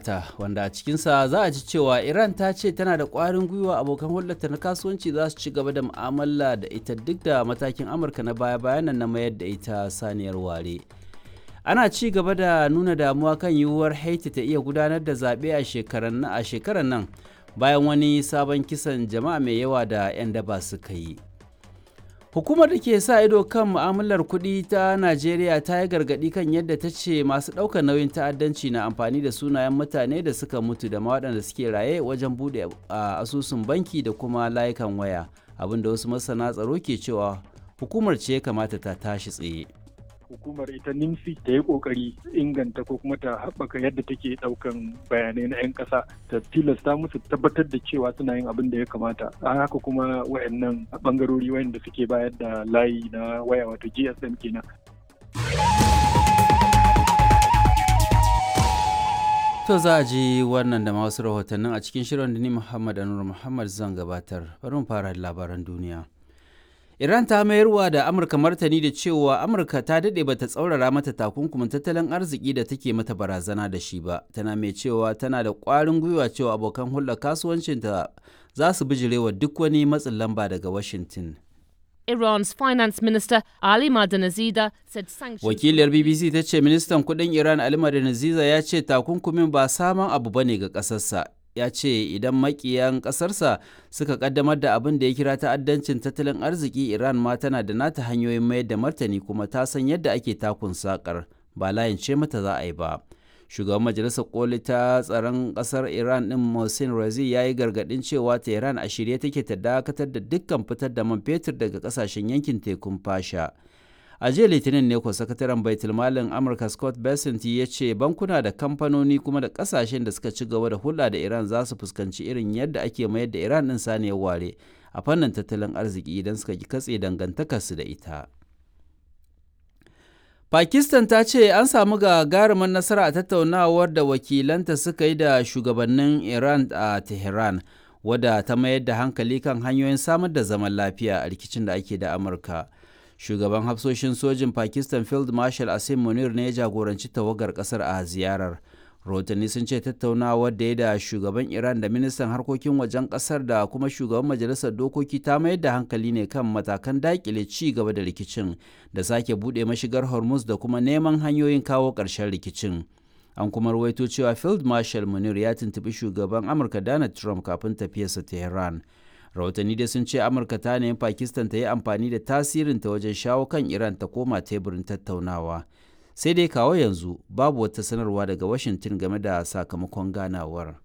talata wanda a cikinsa za a ji cewa iran ta ce tana da ƙwarin gwiwa abokan hulɗarta na kasuwanci za su ci gaba da mu'amala da ita duk da matakin amurka na baya-bayan nan na mayar da ita saniyar ware ana ci gaba da nuna damuwa kan yiwuwar haiti ta iya gudanar da zaɓe a shekarar nan bayan wani sabon kisan jama'a mai yawa da 'yan daba suka yi Hukumar da ke sa ido kan mu'amalar kuɗi ta Najeriya ta yi gargaɗi kan yadda ta ce masu ɗaukar nauyin ta'addanci na amfani da sunayen mutane da suka mutu da waɗanda suke raye wajen buɗe asusun banki da kuma layukan waya abinda wasu masana tsaro ke cewa hukumar ce ya kamata ta tashi tsaye. hukumar ita nimsi ta yi kokari inganta ko kuma ta haɓaka yadda take ɗaukan bayanai na 'yan ƙasa ta tilasta musu tabbatar da cewa suna yin abin da ya kamata a haka kuma wayannan bangarori wayanda suke bayar da layi na waya wato gsm kenan To za a ji wannan da wasu rahotannin a cikin shirin da ni Muhammad Anur Muhammad zan gabatar. Bari mu fara labaran duniya. Iran ta mayarwa da Amurka martani da cewa Amurka ta daɗe bata tsaurara mata takunkumin tattalin arziki da take mata barazana da shi ba, tana mai cewa tana da ƙwarin gwiwa cewa abokan hulɗar kasuwancinta za su bijirewa duk wani matsin lamba daga Washington. Iran's finance minister Ali Madanazida said sanctions. Wakiliyar BBC ta ce ministan kudin Iran Ali Madanazida ya ce takunkumin ba saman abu bane ga ƙasarsa. Ya ce idan makiyan ƙasarsa suka kaddamar da abin da ya kira ta'addancin tattalin arziki Iran ma tana da nata hanyoyin mayar da martani kuma ta san yadda ake takun sakar ba layin ce mata za a yi ba. shugaban majalisar koli ta tsaron kasar iran din mohsin razi ya yi gargadin cewa tehran a shirye take ta dakatar da dukkan fitar da man fetur daga kasashen yankin tekun fasha a jiya litinin ne ko sakataren baitulmalin amurka scott bessent ya ce bankuna da kamfanoni kuma da kasashen da suka ci gaba da hulɗa da iran za su fuskanci irin yadda ake mayar da iran din saniyar ware a fannin tattalin arziki idan suka ki katse dangantakarsu da ita Pakistan ta ce an samu gagarumin nasara a tattaunawar da wakilanta suka yi da shugabannin Iran a Tehran, wadda ta mayar da hankali kan hanyoyin samar da zaman lafiya a rikicin da ake da Amurka. Shugaban hafsoshin sojin Pakistan Field Marshal Asim Munir ne ya jagoranci tawagar kasar a ziyarar. rahotanni sun ce tattaunawar da ya da shugaban iran da ministan harkokin wajen kasar da kuma shugaban majalisar dokoki ta mayar da hankali ne kan matakan dakile ci gaba da rikicin da sake bude mashigar hormuz da kuma neman hanyoyin kawo ƙarshen rikicin an kuma rawaito cewa field marshal munir ya tuntubi shugaban amurka donald trump kafin tafiyarsa tehran rahotanni dai sun ce amurka ta nemi pakistan ta yi amfani da tasirinta wajen shawo kan iran ta koma teburin tattaunawa sai dai kawo yanzu babu wata sanarwa daga washington game da sakamakon ganawar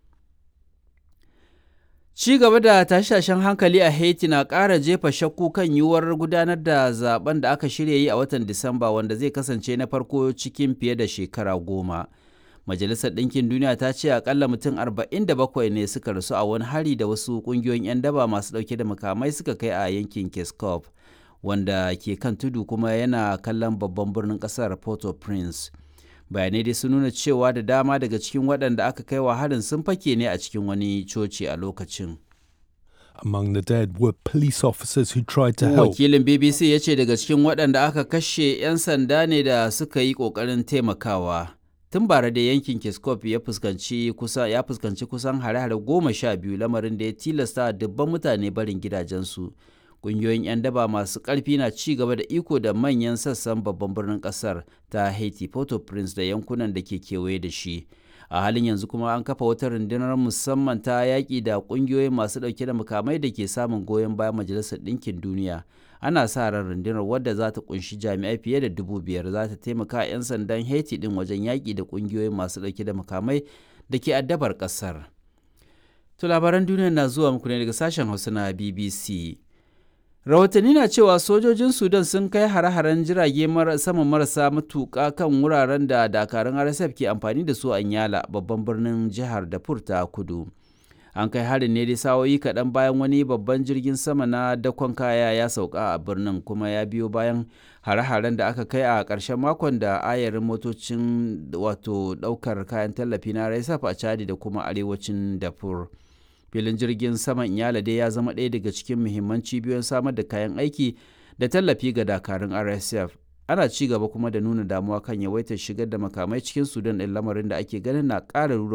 ci gaba da tashe-tashen hankali a haiti na ƙara jefa shakku kan yiwuwar gudanar da zaben da aka shirya yi a watan disamba wanda zai kasance na farko cikin fiye da shekara goma majalisar ɗinkin duniya ta ce akalla mutum 47 ne suka rasu a wani hari da wasu ƙungiyoyin 'yan daba masu ɗauke da makamai suka kai a yankin keskov wanda ke kan tudu kuma yana kallon babban birnin kasar port-au-prince bayanai dai sun nuna cewa da dama daga cikin waɗanda aka kai wa harin sun fake ne a cikin wani coci a lokacin Among the dead were police officers who tried to help. wakilin bbc ya ce daga cikin waɗanda aka kashe 'yan sanda ne da suka yi ƙoƙarin taimakawa tun bara da yankin kiskop ya fuskanci kusa ya fuskanci kusan hare-hare goma sha biyu lamarin da ya tilasta dubban mutane barin gidajensu kungiyoyin 'yan daba masu ƙarfi na ci gaba da iko da manyan sassan babban birnin ƙasar ta haiti port-au-prince da yankunan da ke kewaye da shi a halin yanzu kuma an kafa wata rundunar musamman ta yaƙi da ƙungiyoyin masu ɗauke da makamai da ke samun goyon bayan majalisar ɗinkin duniya ana sa ran rundunar wadda za ta kunshi jami'ai fiye da dubu biyar za ta taimaka 'yan sandan haiti ɗin wajen yaƙi da ƙungiyoyin masu ɗauke da makamai da ke addabar ƙasar to labaran duniya na zuwa muku ne daga sashen hausa na bbc rahotanni na cewa sojojin sudan sun kai hare-haren jirage sama marasa matuƙa kan wuraren da dakarun rsf ke amfani da su a nyala babban birnin jihar dafur ta kudu an kai harin ne dai sawoyi kaɗan bayan wani babban jirgin sama na dakon kaya ya sauka a birnin kuma ya biyo bayan hare-haren da aka kai a ƙarshen makon da ayarin motocin wato ɗaukar kayan tallafi na rsf a chadi da kuma arewacin dafur. filin jirgin saman iyala dai ya zama ɗaya daga cikin muhimman cibiyoyin samar da kayan aiki da tallafi ga dakarun rsf ana ci gaba kuma da nuna damuwa kan yawaitar shigar da makamai cikin sudan ɗin lamarin da ake ganin na ƙara rura